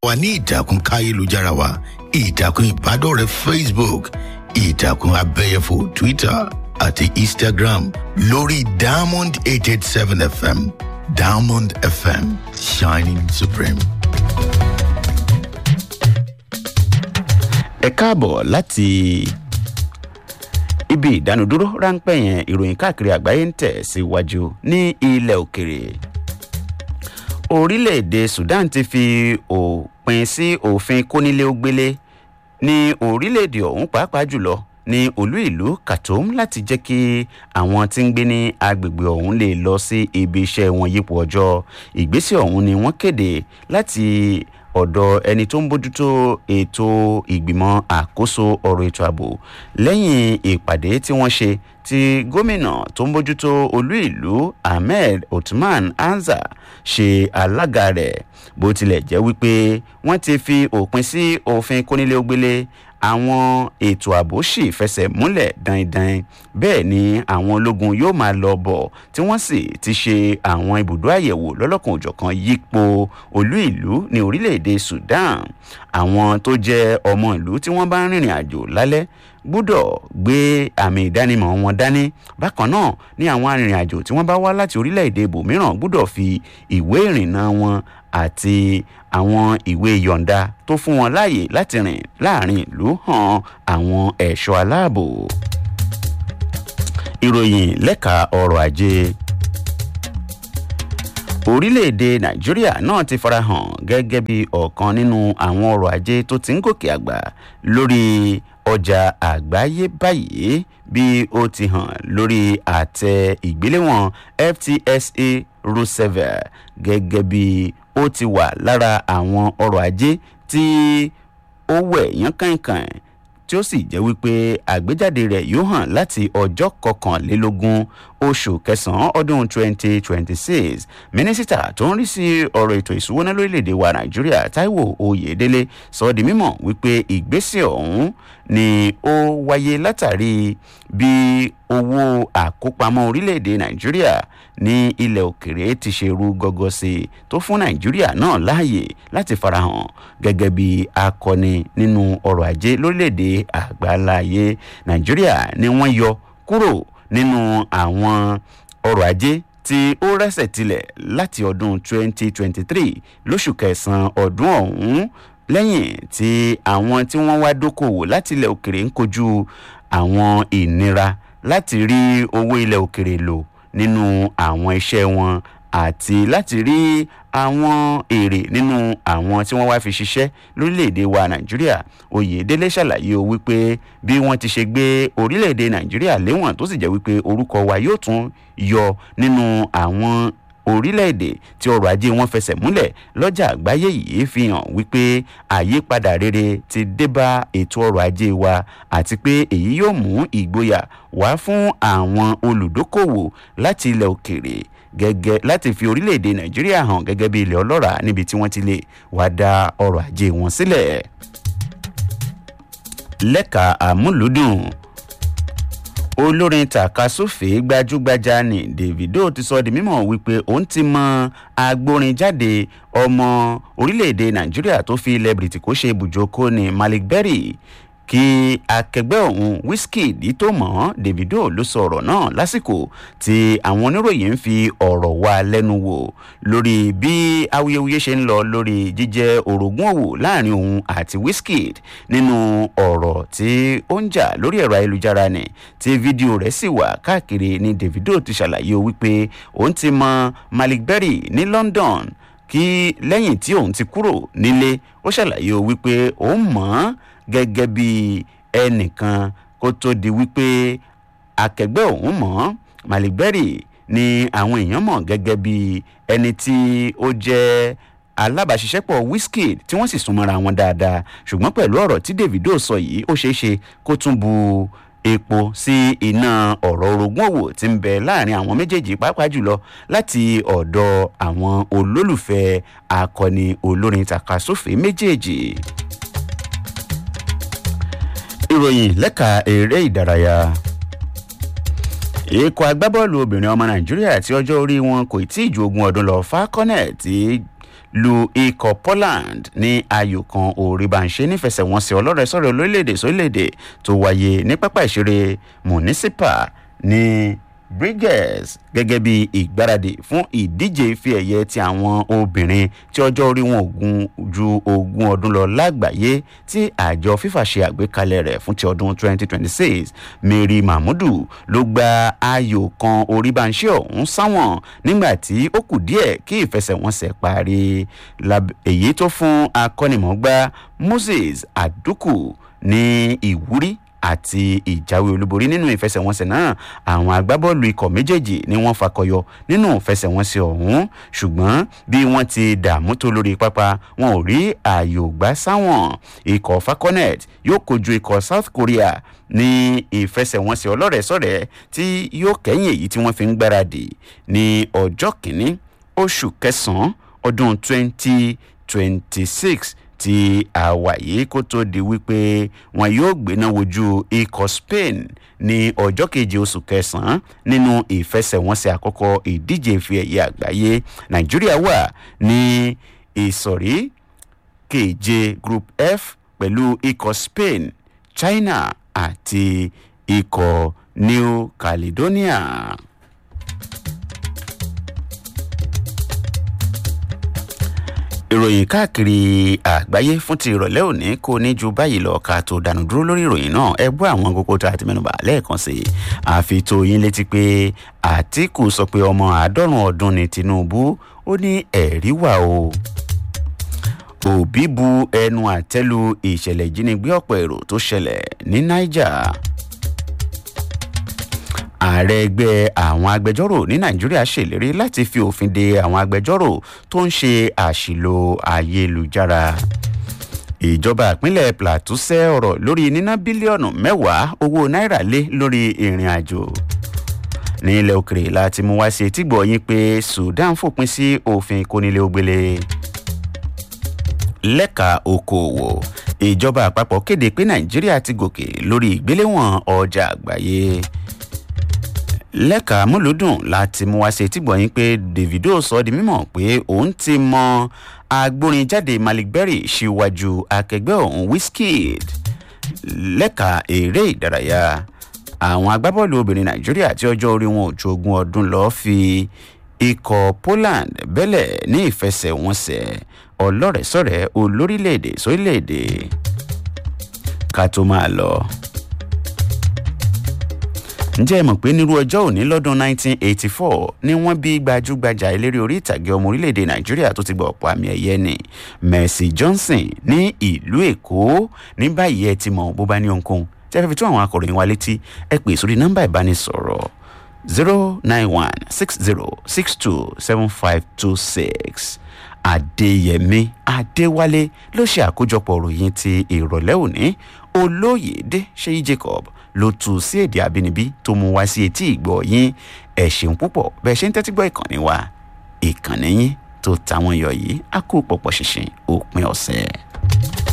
wa ní ìtàkùn káyélujára wa ìtàkùn ìbádọ́rẹ̀ẹ́ facebook ìtàkùn abẹ́yẹfò twitter àti instagram lórí diamond eight eight seven fm diamond fm shining supreme. ẹ káàbọ̀ láti ibi ìdánudúró ráńpẹ́ yẹn ìròyìn káàkiri àgbáyé ń tẹ̀ síwájú ní ilẹ̀ òkèrè orílẹ̀-èdè sudan ti fi òpin sí òfin kónílé-ó-gbélé ní orílẹ̀-èdè ọ̀hún pàápàá jùlọ ní olú ìlú khartoum láti jẹ́ kí àwọn tí ń gbé ní agbègbè ọ̀hún lè lọ sí ibi iṣẹ́ wọn yípo ọjọ́ ìgbésẹ̀ ọ̀hún ni wọ́n kéde láti ọ̀dọ̀ ẹni tó ń bójútó ètò ìgbìmọ̀ àkóso ọ̀rọ̀ ètò ààbò lẹ́yìn ìpàdé tí wọ́n ṣe tí gómìnà tó ń bójútó olú ìlú ahmed otman anza ṣe alága rẹ̀ bó tilẹ̀ jẹ́ wípé wọ́n ti fi òpin sí òfin kónílé-ó-gbélé àwọn ètò ààbò sì fẹsẹ̀ múlẹ̀ dandan bẹ́ẹ̀ ni àwọn ológun yóò máa lọ bọ̀ tí wọ́n sì ti ṣe àwọn ibùdó àyẹ̀wò lọ́lọ́kan òjọ̀kan yípo olú ìlú ní orílẹ̀-èdè sudan àwọn tó jẹ́ ọmọ ìlú tí wọ́n bá ń rìnrìn àjò lálẹ́ gbúdọ̀ gbé àmì ìdánimọ̀ wọn dání bákan náà ní àwọn arìnrìn-àjò tí wọ́n bá wá láti orílẹ̀-èdè ibòmíràn gbúdọ̀ fi ìwé ìrìnnà wọn àti àwọn ìwé yọ̀ǹda tó fún wọn láàyè láti rìn láàrin ìlú hàn àwọn ẹ̀ṣọ́ aláàbò. ìròyìn lẹ́ka ọrọ̀ ajé orílẹ̀-èdè nàìjíríà náà ti farahàn gẹ́gẹ́ bí ọ̀kan nínú àwọn ọrọ̀ ajé tó ti ń gòkè àgbà lórí ọjà àgbáyé báyìí bí ó ti hàn lórí àtẹ ìgbéléwọ̀n ftsa roosevelt gẹ́gẹ́ bí ó ti wà lára àwọn ọrọ̀ ajé tí ó wẹ̀ yán kànkàn tí ó sì jẹ́ wípé àgbéjáde rẹ̀ yóò hàn láti ọjọ́ kọkànlélógún oṣù kẹsàn-án ọdún 2026 mínísítà tó ń rí sí ọ̀rọ̀ ètò ìṣúwọ́ná lórílẹ̀‐èdè wa nàìjíríà taiwo oyèdélé sọ ọ́ di mímọ̀ wípé ìgbésẹ̀ ọ̀hún ni ó wáyé látàrí bí owó àkópamọ́ orílẹ̀‐èdè nàìjíríà ní ilẹ̀ òkèrè ti ṣe ru gọ́gọ́ sí i tó fún nàìjíríà náà láàyè láti farahàn gẹ́gẹ́ bí akọni nínú ọrọ̀ ajé lórílẹ̀‐èdè àgbáláyé nàìjíríà ni wọ́n yọ kúrò nínú àwọn ọrọ̀ ajé tí ó rẹ́sẹ̀ tilẹ̀ láti ọdún 2023 lóṣù kẹsàn-án ọdún ọ̀hún lẹ́yìn tí àwọn tí wọ́n wá dókòwò láti ilẹ̀ òkèrè ń kojú àwọn ìnira láti rí owó ilẹ̀ òkèrè lò nínú àwọn iṣẹ́ wọn àti láti rí àwọn èrè nínú àwọn tí wọ́n wá fi ṣiṣẹ́ lórílẹ̀‐èdè wa nàìjíríà oyèdélé ṣàlàyé o wípé bí wọ́n ti ṣe gbé orílẹ̀‐èdè nàìjíríà léwọ̀n tó sì jẹ́ wípé orúkọ wa yóò tún yọ nínú àwọn orílẹ̀-èdè tí ọrọ̀ ajé wọn fẹsẹ̀ múlẹ̀ lọ́jà àgbáyé yìí fi hàn wípé àyípadà rere ti débá ètò ọrọ̀ ajé wa àti pé èyí yóò mú ìgboyà wá fún àwọn olùdókòwò láti ilẹ̀ òkèrè gẹ́gẹ́ láti fi orílẹ̀-èdè nàìjíríà hàn gẹ́gẹ́ bí ilẹ̀ ọlọ́ràá níbi tí wọ́n ti lè wá dá ọrọ̀ ajé wọn sílẹ̀. lẹ́ka àmúlùdùn olórin tàkasúfèé gbajúgbajà ní davido ti sọ di mímọ̀ wípé òun ti mọ agbórinjáde ọmọ orílẹ̀-èdè nàìjíríà tó fi ilẹ̀ bìrìtìkó ṣe ibùjókòó ní malik berry kí akẹgbẹ́ òun wizkid tó mọ̀ davido ló sọ ọ̀rọ̀ náà lásìkò tí àwọn oníròyìn ń fi ọ̀rọ̀ wá lẹ́nu wò lórí bí awuyewuye ṣe ń lọ lórí jíjẹ́ orogún òwò láàrin òun àti wizkid nínú ọ̀rọ̀ tí ó ń jà lórí ẹ̀rọ ayélujára ni tí fídíò rẹ̀ sì wà káàkiri ni davido ti ṣàlàyé wípé òun ti mọ malik berry ní london kí lẹ́yìn tí òun ti kúrò nílé ó ṣàlàyé wípé òun mọ̀ ọ́n gẹ́gẹ́ bí ẹnìkan kó tó di wípé akẹgbẹ́ òun mọ̀ malik berry ni àwọn èèyàn mọ̀ gẹ́gẹ́ bí ẹni tí ó jẹ́ alábàáṣiṣẹ́pọ̀ wizkid tí wọ́n sì súnmọ́ra wọn dáadáa ṣùgbọ́n pẹ̀lú ọ̀rọ̀ tí davido sọ yìí ó ṣeé ṣe kó tún bu epo sí iná ọ̀rọ̀ orogún òwò tí ń bẹ láàrin àwọn méjèèjì pàápàá jùlọ láti ọ̀dọ̀ àwọn olólùfẹ́ akọni olórin takasúfè méjèèjì ìròyìn lẹ́ka eré ìdárayá ikọ̀ agbábọ́ọ̀lù obìnrin ọmọ nàìjíríà tí ọjọ́ orí wọn kò tí ì ju ogún ọdún lọ falconet lu ikọ̀ poland ní ayò kan òrìbànṣe nífẹsẹ̀wọnsẹ̀ ọlọ́rẹ̀ẹ́sọ̀rẹ̀ olórílẹ̀‐èdè sórílẹ̀‐èdè tó wáyé ní pápá ìṣeré municipal ní bridges gẹ́gẹ́ bí ìgbáradì fún ìdíje ife ẹ̀yẹ ti àwọn obìnrin tí ọjọ́ orí wọn ogun ju ogún ọdún lọ lágbàáyé tí àjọ fifa ṣe àgbékalẹ̀ rẹ̀ fún ti ọdún 2026 mary mahmudu ló gba ayò kan oríbanṣẹ́ ọ̀hún sáwọn nígbà tí ó kù díẹ̀ kí ìfẹsẹ̀wọnsẹ̀ parí èyí tó fún akọ́nimọ̀ọ́gbá moses aduku ní ìwúrí àti ìjáwé olúborí nínú ìfẹsẹ̀wọnsẹ̀ náà àwọn agbábọ́ọ̀lù ikọ̀ méjèèjì ni wọ́n fakọyọ nínú ìfẹsẹ̀wọnsẹ̀ ọ̀hún ṣùgbọ́n bí wọ́n ti dààmú tó lórí pápá wọn ò rí ààyò gbá sáwọn ikọ̀ falconet yóò kojú ikọ̀ south korea ní ìfẹsẹ̀wọnsẹ̀ ọlọ́rẹ̀ẹ́sọ̀rẹ́ tí yóò kẹ́yìn èyí tí wọ́n fi ń gbáradì ní ọjọ́ kìíní oṣù kẹsàn-án ọdún 2026 tí àwàyé kó tó di wípé wọn yóò gbéná wojú ikọ̀ spain ní ọjọ́ keje oṣù kẹsàn-án nínú ìfẹsẹ̀wọnsẹ̀ àkọ́kọ́ ìdíje ìfi ẹ̀yẹ àgbáyé nàìjíríà wà ní ìsọ̀rí keje group f pẹ̀lú ikọ̀ spain china àti ikọ̀ new caledonia. ìròyìn káàkiri àgbáyé fún ti ìrọ̀lẹ́ òní kò ní ju báyìí lọ ká tó dànù dúró lórí ìròyìn náà ẹ gbọ́ àwọn kókó tá a ti mẹ́nuba lẹ́ẹ̀kan sí i àfi tó yín létí pé àtìkù sọ pé ọmọ àádọ́rùn ọdún ní tinubu ó ní ẹ̀rí wà o òbí bu ẹnu àtẹ́lu ìṣẹ̀lẹ̀ ìjínigbé ọ̀pọ̀ èrò tó ṣẹlẹ̀ ní niger ààrẹ ẹgbẹ́ àwọn agbẹjọ́rò ní nàìjíríà ṣèlérí láti fi òfin de àwọn agbẹjọ́rò tó ń ṣe àṣìlò ayélujára ìjọba ìpínlẹ̀ plateau ṣẹ́ ọ̀rọ̀ lórí níná bílíọ̀nù mẹ́wàá owó náírà lé lórí ìrìn àjò ní ilẹ̀ òkèrè láti mú wá sí etígbọ̀ yín pé sudan fòpin sí òfin kónílé ògbélé lẹ́ka okòòwò ìjọba àpapọ̀ kéde pé nàìjíríà ti gòkè lórí ìgbéléwọ̀n ọjà àgbáyé lẹ́ka múlùdùn láti mú wá ṣe tìgbọ̀yìn pé davido sọ di mímọ̀ pé òun ti mọ agbórinjáde malik berry síwájú akẹgbẹ́ òun wizkid lẹ́ka eré ìdárayá àwọn agbábọ́ọ̀lù obìnrin nàìjíríà tí ọjọ́ orí wọn ò ju ogún ọdún lọ fi ikọ̀ poland bẹ́lẹ̀ ní ìfẹsẹ̀wọnsẹ̀ ọlọ́rẹ̀ẹ́sọ̀rẹ́ olórílẹ̀‐èdè sórílẹ̀‐èdè ká tó máa lọ ǹjẹ́ ẹ mọ̀ pé nírú ọjọ́ òní lọ́dún 1984 ni wọ́n bí gbajúgbajà eléré orí ìtàgé ọmọ orílẹ̀-èdè nàìjíríà tó ti gba ọ̀pọ̀ àmì ẹ̀yẹ ni mercy johnson ní ìlú èkó ní báyìí ẹ ti mọ̀ bó bá ní ohunkóhun tí a fẹ́ fi tún àwọn akọ̀ròyìn wa létí ẹ pè sórí nọ́mbà ìbánisọ̀rọ̀ 09160627526 adéyẹmí adéwálé ló ṣe àkójọpọ̀ òròyìn ti ìrọ̀lẹ́ òní olóyèdè ṣéyí jacob ló tu sí èdè àbínibí tó mú wá sí etí ìgbọ́ yín ẹ̀ ṣeun púpọ̀ bẹ́ẹ̀ ṣe ń tẹ́tí gbọ́ ìkànnì wa ìkànnì yín tó táwọn yọ yìí á kó pọ̀pọ̀ ṣinṣin òpin ọ̀sẹ̀.